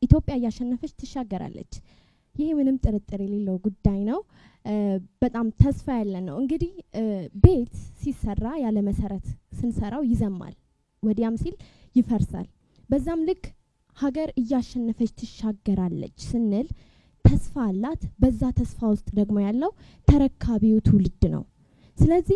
ኢትዮጵያ እያሸነፈች ትሻገራለች። ይሄ ምንም ጥርጥር የሌለው ጉዳይ ነው። እ፣ በጣም ተስፋ ያለን ነው። እንግዲህ እ፣ ቤት ሲሰራ ያለ መሰረት ስንሰራው ይዘማል፣ ወዲያም ሲል ይፈርሳል። በዛም ልክ ሀገር እያሸነፈች ትሻገራለች ስንል ተስፋ አላት። በዛ ተስፋ ውስጥ ደግሞ ያለው ተረካቢው ትውልድ ነው። ስለዚህ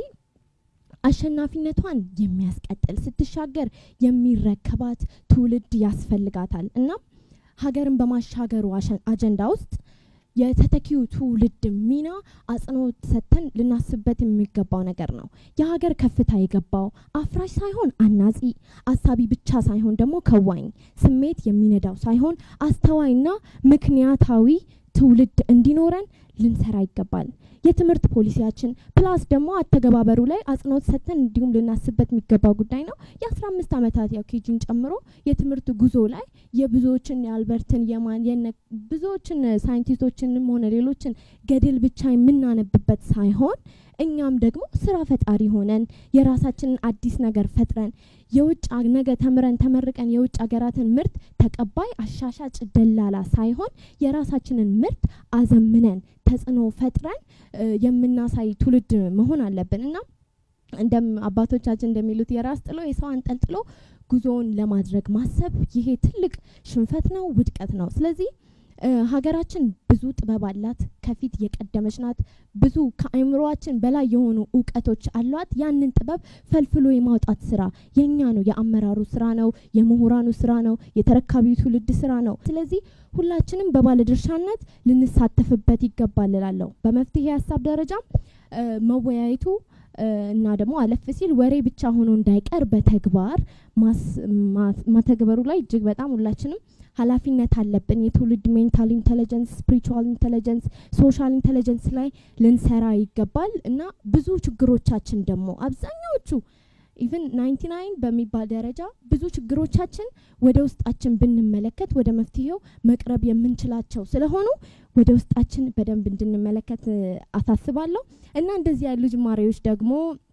አሸናፊነቷን የሚያስቀጥል ስትሻገር የሚረከባት ትውልድ ያስፈልጋታል እና ሀገርን በማሻገሩ አሸ- አጀንዳ ውስጥ የተተኪው ትውልድ ሚና አጽንኦት ሰጥተን ልናስብበት የሚገባው ነገር ነው። የሀገር ከፍታ የገባው አፍራሽ ሳይሆን አናጺ፣ አሳቢ ብቻ ሳይሆን ደግሞ ከዋኝ፣ ስሜት የሚነዳው ሳይሆን አስተዋይና ምክንያታዊ ትውልድ እንዲኖረን ልንሰራ ይገባል። የትምህርት ፖሊሲያችን ፕላስ ደግሞ አተገባበሩ ላይ አጽንኦት ሰጥተን እንዲሁም ልናስብበት የሚገባው ጉዳይ ነው። የአስራ አምስት ዓመታት ያው ኬጂን ጨምሮ የትምህርት ጉዞ ላይ የብዙዎችን የአልበርትን የማን የነ ብዙዎችን ሳይንቲስቶችንም ሆነ ሌሎችን ገድል ብቻ የምናነብበት ሳይሆን እኛም ደግሞ ስራ ፈጣሪ ሆነን የራሳችንን አዲስ ነገር ፈጥረን የውጭ አ- ነገ ተምረን ተመርቀን የውጭ ሀገራትን ምርት ተቀባይ አሻሻጭ ደላላ ሳይሆን የራሳችንን ምርት አዘምነን ተጽዕኖ ፈጥረን እ፣ የምናሳይ ትውልድ መሆን አለብን እና እንደም አባቶቻችን እንደሚሉት የራስ ጥሎ የሰው አንጠልጥሎ ጉዞውን ለማድረግ ማሰብ ይሄ ትልቅ ሽንፈት ነው፣ ውድቀት ነው። ስለዚህ እ፣ ሀገራችን ብዙ ጥበብ አላት፣ ከፊት የቀደመች ናት። ብዙ ከአእምሮአችን በላይ የሆኑ እውቀቶች አሏት። ያንን ጥበብ ፈልፍሎ የማውጣት ስራ የኛ ነው፣ የአመራሩ ስራ ነው፣ የምሁራኑ ስራ ነው፣ የተረካቢው ትውልድ ስራ ነው። ስለዚህ ሁላችንም በባለድርሻነት ልንሳተፍበት ይገባል እላለሁ። በመፍትሄ ሀሳብ ደረጃ እ፣ መወያየቱ እ፣ እና ደግሞ አለፍ ሲል ወሬ ብቻ ሆኖ እንዳይቀር በተግባር ማስ- ማ- ማተግበሩ ላይ እጅግ በጣም ሁላችንም ኃላፊነት አለብን። የትውልድ ሜንታል ኢንቴሊጀንስ፣ ስፒሪቹዋል ኢንቴሊጀንስ፣ ሶሻል ኢንቴሊጀንስ ላይ ልንሰራ ይገባል እና ብዙ ችግሮቻችን ደግሞ አብዛኛዎቹ ኢቨን ናይንቲ ናይን በሚባል ደረጃ ብዙ ችግሮቻችን ወደ ውስጣችን ብንመለከት ወደ መፍትሄው መቅረብ የምንችላቸው ስለሆኑ ወደ ውስጣችን በደንብ እንድንመለከት እ፣ አሳስባለሁ እና እንደዚህ ያሉ ጅማሬዎች ደግሞ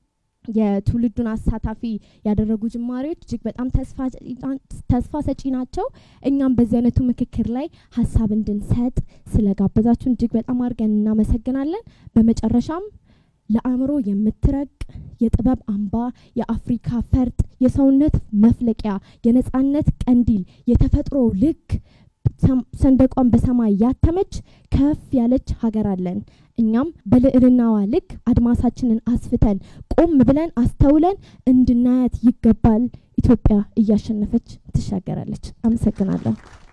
የትውልዱን አሳታፊ ያደረጉ ጅማሬዎች እጅግ በጣም ተስፋ ተስፋ ሰጪ ናቸው። እኛም በዚህ አይነቱ ምክክር ላይ ሀሳብ እንድንሰጥ ስለጋበዛችሁን እጅግ በጣም አድርገን እናመሰግናለን። በመጨረሻም ለአእምሮ የምትረቅ የጥበብ አምባ፣ የአፍሪካ ፈርጥ፣ የሰውነት መፍለቂያ፣ የነጻነት ቀንዲል፣ የተፈጥሮ ልክ ሰም- ሰንደቋን በሰማይ ያተመች ከፍ ያለች ሀገር አለን። እኛም በልዕልናዋ ልክ አድማሳችንን አስፍተን ቆም ብለን አስተውለን እንድናያት ይገባል። ኢትዮጵያ እያሸነፈች ትሻገራለች። አመሰግናለሁ።